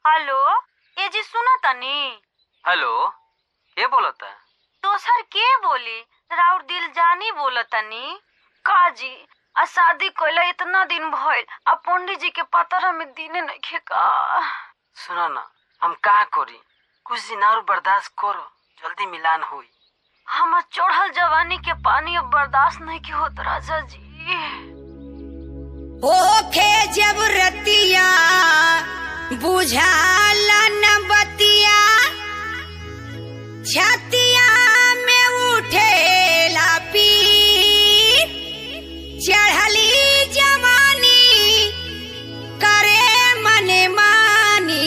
hello ए जी सुनो तनी हेलो के बोलता दोसर के बोली राउर दिल जानी बोलतनी का जी आ शादी कइला इतना दिन भइल आ पंडित जी के पतर में दिने नइखे का सुनो ना हम का करी कुछ दिन और बर्दाश्त करो जल्दी मिलान होई हमर चढ़ल जवानी के पानी अब बर्दाश्त नहीं के होत राजा जी ओखे जब रतिया बुझाला न बतिया छतिया में उठेला पी चढ़ली जवानी करे मने मानी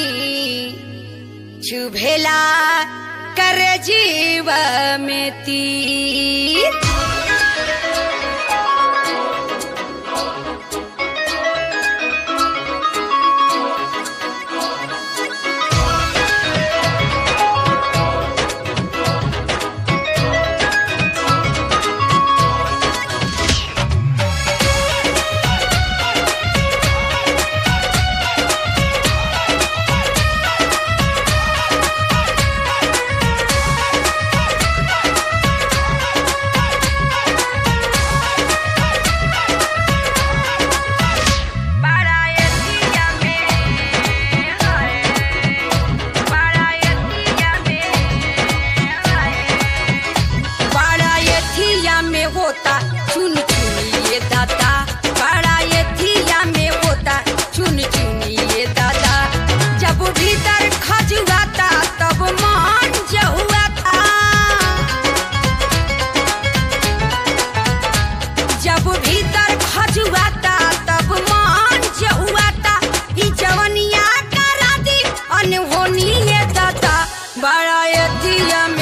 चुभेला कर जीव में तीर बारायतिया में हाय बारायतिया में हाय बारायतिया में होता चुन चुनिए दादा बारायतिया में होता चुन चुनिए दादा जब भीतर खजुआता तब मान जहुआता जब भीतर खजुआता तब मान जहुआता ई जवनिया करा दी अनहोनी ये दादा बड़ा यतिया में